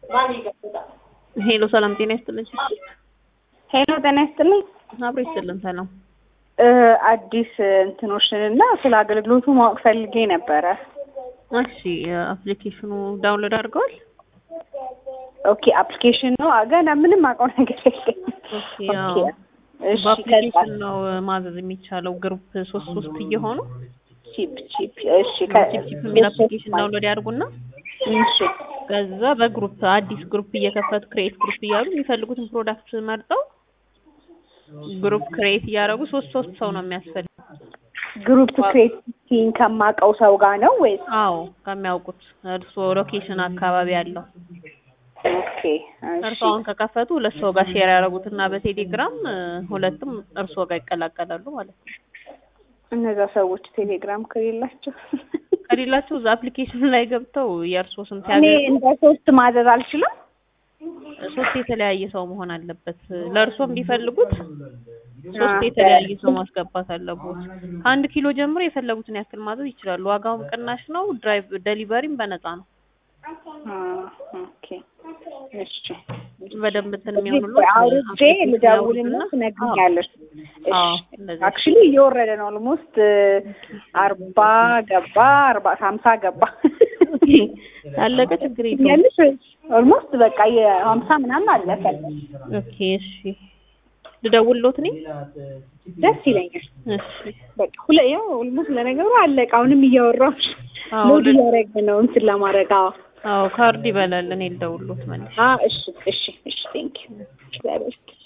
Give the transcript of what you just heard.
ሄሎ ሰላም ጤና ይስጥልኝ። ሄሎ ጤና ይስጥልኝ። አብሮ ይስጥልን። ሰላም እ አዲስ እንትኖችን እና ስለ አገልግሎቱ ማወቅ ፈልጌ ነበረ። እሺ አፕሊኬሽኑ ዳውንሎድ አድርገዋል? ኦኬ አፕሊኬሽን ነው ገና ምንም አውቀው ነገር የለኝም። ኦኬ ኦኬ፣ ያው እሺ በአፕሊኬሽን ነው ማዘዝ የሚቻለው ግሩፕ ሶስት ሶስት እየሆኑ ቺፕ ቺፕ እሺ ቺፕ ቺፕ የሚል አፕሊኬሽን ዳውንሎድ ያድርጉና እሺ ከዛ በግሩፕ አዲስ ግሩፕ እየከፈቱ ክሬኤት ግሩፕ እያሉ የሚፈልጉትን ፕሮዳክት መርጠው ግሩፕ ክሬኤት እያደረጉ ሶስት ሶስት ሰው ነው የሚያስፈልግ። ግሩፕ ክሬቲንግ ከማውቀው ሰው ጋር ነው ወይስ? አዎ ከሚያውቁት እርስዎ ሎኬሽን አካባቢ ያለው ኦኬ እርስዎ እሺ አሁን ከከፈቱ ሁለት ሰው ጋር ሼር ያደረጉትና በቴሌግራም እ፣ ሁለቱም እርስዎ ጋር ይቀላቀላሉ ማለት ነው። እነዛ ሰዎች ቴሌግራም ከሌላቸው ከሌላቸው እዛ አፕሊኬሽን ላይ ገብተው የእርስዎ ስም እኔ ሲያገኙ እንደ ሶስት ማዘዝ አልችልም። ሶስት የተለያየ ሰው መሆን አለበት። ለእርስዎም ቢፈልጉት ሶስት የተለያየ ሰው ማስገባት አለቦት። ከአንድ ኪሎ ጀምሮ የፈለጉትን ያክል ማዘዝ ይችላሉ። ዋጋውም ቅናሽ ነው። ድራይቭ ደሊቨሪም በነፃ ነው። አ፣ ኦኬ እሺ በደንብ እንትን የሚሆኑለት አውርጄ ልደውልና ትነግሪኛለሽ። አዎ እንደዚህ አክቹሊ እየወረደ ነው። ኦልሞስት አርባ ገባ አርባ ሀምሳ ገባ አለቀ። ችግር የለውም። ያለሽ ኦልሞስት በቃ የሀምሳ ምናምን አለፈ። ኦኬ እሺ፣ ልደውልሎት እኔ ደስ ይለኛል። እሺ በቃ ሁለ ያው ኦልሞስት ለነገሩ አለቀ። አሁንም እያወራሁሽ አዎ ሎድ ል- እያደረገ ነው እንትን ለማድረግ አዎ አዎ ካርድ ይበላል። እኔ ልደውልሎት መልሼ አ እሺ እሺ እሺ ቴንክ ዩ